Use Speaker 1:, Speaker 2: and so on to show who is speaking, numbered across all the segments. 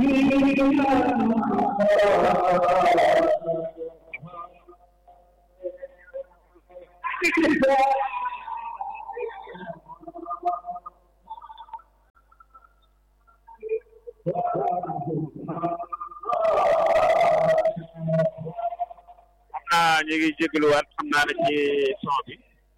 Speaker 1: xam naa ñu ngi jégaluwaat xam naa ne ci son bi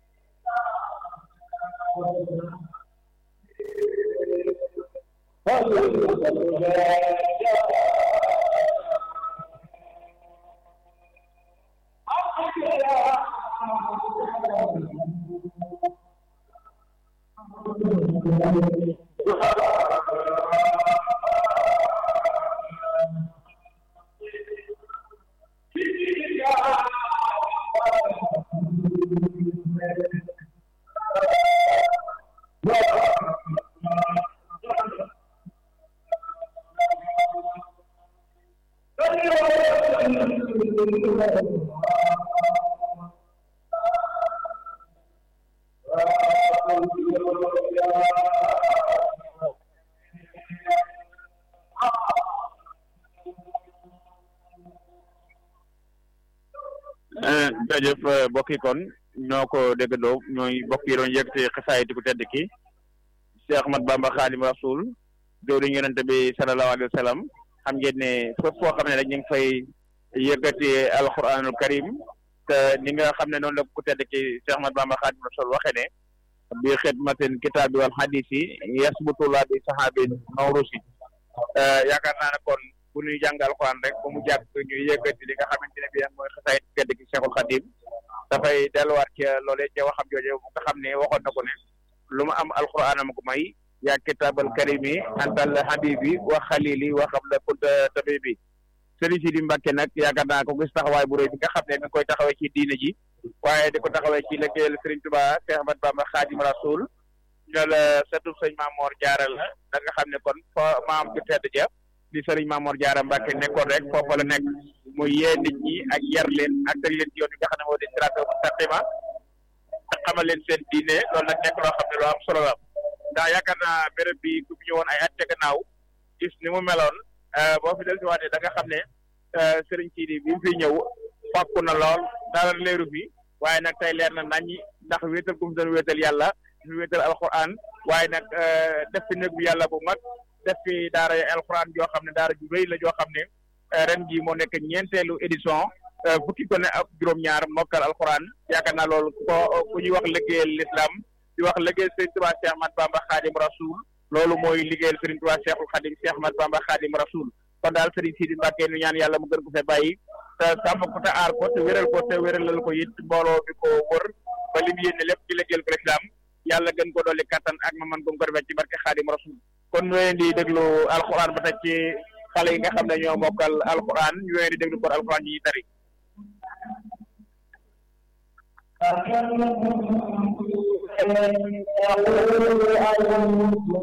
Speaker 1: jërëjëf mbokk yi kon ñoo ko déggandoo ñooy mbokk yi doon yëkkati xasaay di ko tedd ki Cheikh Ahmad Bamba Xaadim Rasul jëwriñ yonente bi sallallahu alayhi wa sallam xam ngeen ne fépp foo xam ne rek ñu ngi fay yëkkati alquranul karim te ni nga xam ne noonu la ko tedd ki Cheikh Ahmad Bamba Xaadim Rasul waxee ne bi xidmatin kitaabi wal hadisi yasbutullah bi sahabin mawrusi yaakaar naa ne kon bu ñuy jàng alxuraan rek ba mu jàpp ñuy yëkkati li nga xamante ne bii mooy xasaay tedd gi Cheikhul Khadim dafay delluwaat ca loolee ca waxam jooje bu nga xam ne waxoon na ko ne lu ma am alxuraan am ko may yaa kitaabal karimi antal habibi wa xalili wa qabla kunta tabibi sëriñ si di Mbàkke nag yaakaar naa ko gis taxawaay bu rëy bi nga xam ne mi ngi koy taxawee ci diine ji waaye di ko taxawee ci liggéeyal Sëriñ Tuubaa Cheikh Ahmad Bamba Xaadim Rasul ñoo la satub sëñ Maamoor Jaara la da nga xam ne kon fa maam ju tedd ja di sëriñ Maamoor Jaara Mbàkke nekkoon rek foofa la nekk muy yee nit ñi ak yar leen ak teg leen ci yoon yi nga xam ne moo di siraatal mustaqima ak xamal leen seen diine loolu nag nekk loo xam ne lu am solo la ndax yaakaar naa béréb bi ku fi ñëwoon ay at ca gannaaw gis ni mu meloon boo fi del si waatee da nga xam ne sëriñ Sidi bi mu fi ñëw fàkku na lool dara leeru fi waaye nag tey leer na naññi ndax wéetal gu mu doon wéetal yàlla fi wéetal alquran waaye nag def fi néeg bu yàlla bu mag def fi daara alquran joo xam ne daara ju rëy la joo xam ne ren jii moo nekk ñeenteelu édition fukki ko ne ak juróom-ñaar mokkal alquran yaakaar naa loolu ko ku ñuy wax liggéeyal l'islam di wax liggéeyal Sëriñ Tuubaa Cheikh Ahmad Bamba Xaadim Rasul loolu mooy liggéeyal Sëriñ Tuubaa Cheikhul Xadim Cheikh Ahmad Bamba Xaadim Rasul kon daal Sëriñ Sidi Mbàkke nu ñaan yàlla mu gën ko fee bàyyi te sàmm ko te aar ko te wéral ko te wéralal ko it mbooloo bi ko wër ba li mu yéene lépp ci liggéeyal ko l'islam yàlla gën ko dolli kattan ak ma man ko ko defee ci barke Xaadim Rasul kon ñu leen di déglu alquran ba tey ci xale yi nga xam ne ñoo mokkal alquran ñu leen di déglu kon alquran yi ñuy tari
Speaker 2: فكم